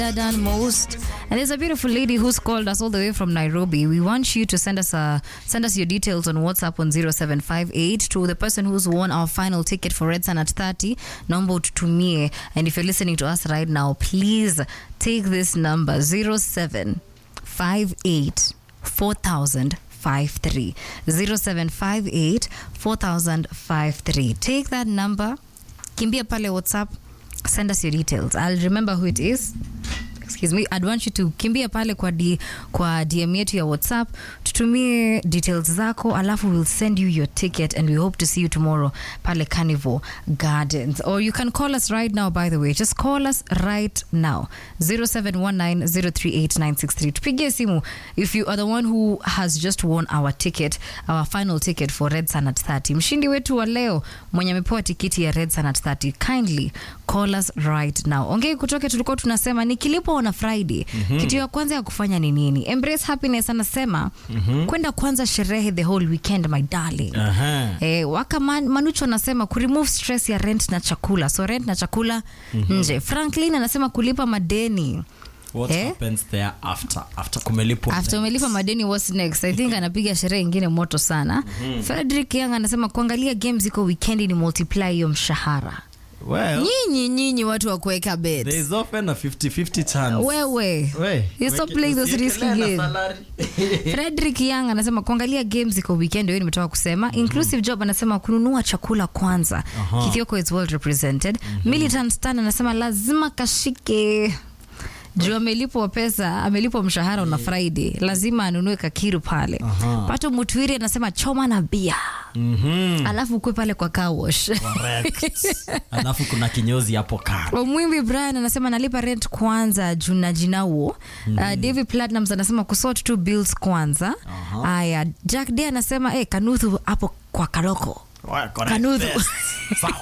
done most. And there's a beautiful lady who's called us all the way from Nairobi. We want you to send us a send us your details on WhatsApp on 0758 to the person who's won our final ticket for Red Sun at 30. Number tutumie. And if you're listening to us right now, please take this number 0758 4000 53 0758 4053 take that number kimbia pale whatsapp send us your details i'll remember who it is excuse me i'd want you to kimbia pale kwa, D, kwa dm yetu ya whatsapp tutumie details zako alafu we'll send you your ticket and we hope to see you tomorrow pale carnival gardens or you can call us right now by the way just call us right now 0719038963 tupigie simu if you are the one who has just won our ticket our final ticket for red sun at 30 mshindi wetu wa leo mwenye amepewa tikiti ya red sun at 30 kindly call us right now ongei kutoke tulikuwa tunasema nikilipo na friday mm-hmm. kitu ya kwanza ya kufanya ni nini embrace happiness anasema mm-hmm. kwenda kwanza sherehe the whole weekend my darling Aha. Eh, waka man, manucho anasema kuremove stress ya rent na chakula so rent na chakula mm-hmm. nje franklin anasema kulipa madeni What Eh? happens there after after kumelipwa after umelipa madeni what's next i think anapiga sherehe ingine moto sana mm-hmm. frederick young anasema kuangalia games iko weekendi ni multiply hiyo mshahara well nyinyi nyinyi watu wa kuweka bet there is often a 50-50 chance wewe We, You stop weke- playing those risky usiekelee na games. salary. frederick young anasema kuangalia games iko weekend hiyo nimetoka kusema mm-hmm. inclusive job anasema kununua chakula kwanza Aha. kithioko is well represented mm-hmm. militant stan anasema lazima kashike juu amelipwa pesa amelipwa mshahara una friday lazima anunue kakiru pale Aha. pato mutwiri anasema choma na bia Mhm. alafu ukwe pale kwa car wash Correct. alafu kuna kinyozi hapo kando omwimbi brian anasema nalipa rent kwanza juu na jinauo mm. uh, david platinums anasema kusort tu bills kwanza haya jack day anasema hey, kanuthu hapo kwa kaloko Well, correct. Kanuthu. Yes. Sawa.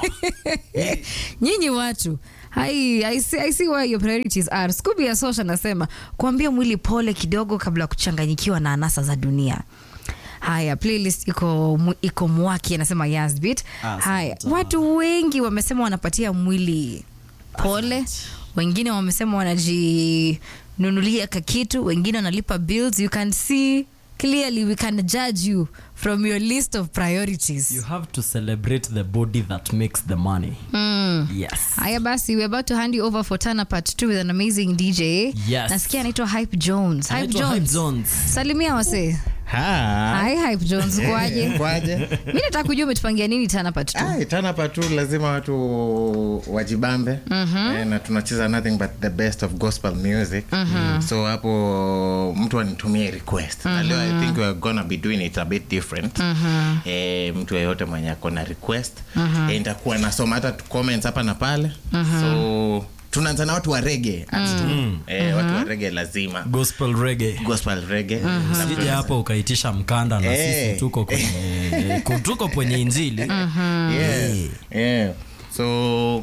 nyinyi watu Hai, I see, I see where your priorities are. Scooby ya Sosha anasema kuambia mwili pole kidogo kabla ya kuchanganyikiwa na anasa za dunia. Haya, playlist iko mu- iko mwaki anasema Yasbit. Asante. Haya, watu wengi wamesema wanapatia mwili pole, wengine wamesema wanajinunulia kakitu, wengine wanalipa bills. You can see clearly we can judge you from your list of priorities. you have to celebrate the body that makes the money yes haya basi we're about to hand you over for Tana part 2 with an amazing dj Yes. nasikia anaitwa hype jones hype Anaitwa jones. Hype Jones. salimia wase Ha. hi hype jones kwaje kwaje mi nataka kujua umetupangia nini Tana part 2 Ai, tana patu lazima watu wajibambe eh, na tunacheza nothing but the best of gospel music so hapo mtu anitumie request na leo i think we're gonna be doing it a bit different eh, mtu yeyote mwenye akona request eh, nitakuwa nasoma hata tu comments hapa na pale so tunaanza na watu wa rege eh, watu wa rege lazima gospel reggae gospel rege sija hapo ukaitisha mkanda na Eh. sisi tuko kwenye tuko kwenye injili yeah. yeah. So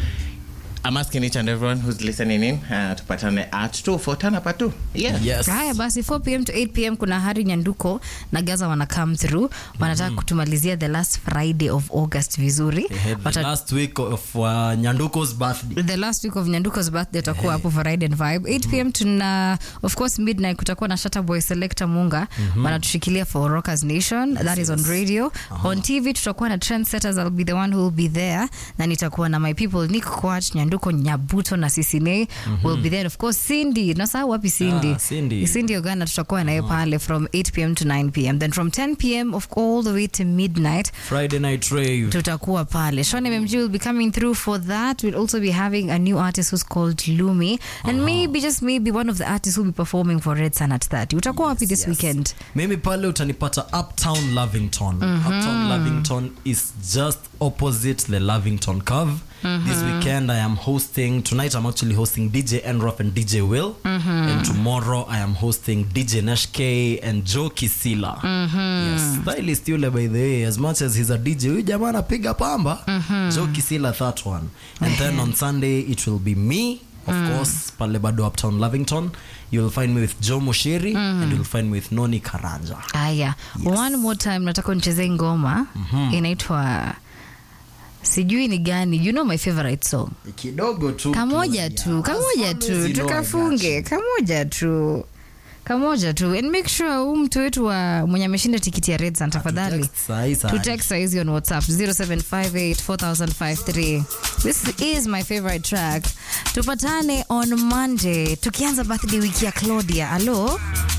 I'm asking each and everyone who's listening in uh, tupatane at 2 for Tana part 2. Yeah. yes haya basi 4 pm to 8 pm kuna hari nyanduko na gaza wana come through wanataka kutumalizia the last friday of august vizuri They had the Wata- last week of uh, nyanduko's birthday the last week of nyanduko's birthday utakuwa hapo for ride and vibe 8 pm tuna of course midnight kutakuwa na shata boy selector munga wanatushikilia for rockers nation that is on radio on tv tutakuwa na trendsetters i'll be the one who will be there na nitakuwa na my people nick kwach nyanduko nyabuto na sisine will be there of course cindy nasahau wapi cindy Ah, Cindy. cindy ogana tutakuwa naye pale from 8 pm to 9 pm then from 10 pm of all the way to midnight friday night rave tutakuwa pale Sean mmg will be coming through for that we'll also be having a new artist who's called lumi and maybe just maybe one of the artists who'll be performing for red sun at 30 utakuwa wapi this weekend mimi pale utanipata uptown lavington uptown lavington is just opposite the lavington curve this weekend i am hosting tonight i'm actually hosting dj enrof and dj will and tomorrow i am hosting dj nashk and joe kisila yes stylist yule by the way as much as he's a dj huyu jamaa anapiga pamba joe kisila that one and then on sunday it will be me of course pale bado uptown lavington you'll find me with joe moshiri and you'll find me with noni karanja haya one more time nataka unichezee ngoma inaitwa sijui ni gani you know my favorite song kidogo tu kamoja Claudia. tu kamoja As tu always, you know I tukafunge got you. kamoja tu kamoja tu and make sure huu mtu wetu wa mwenye ameshinda tikiti ya redsan tafadhali Text sahi sahi. tutext saizi on whatsapp 07584053 this is my favorite track tupatane on monday tukianza birthday wiki ya claudia alo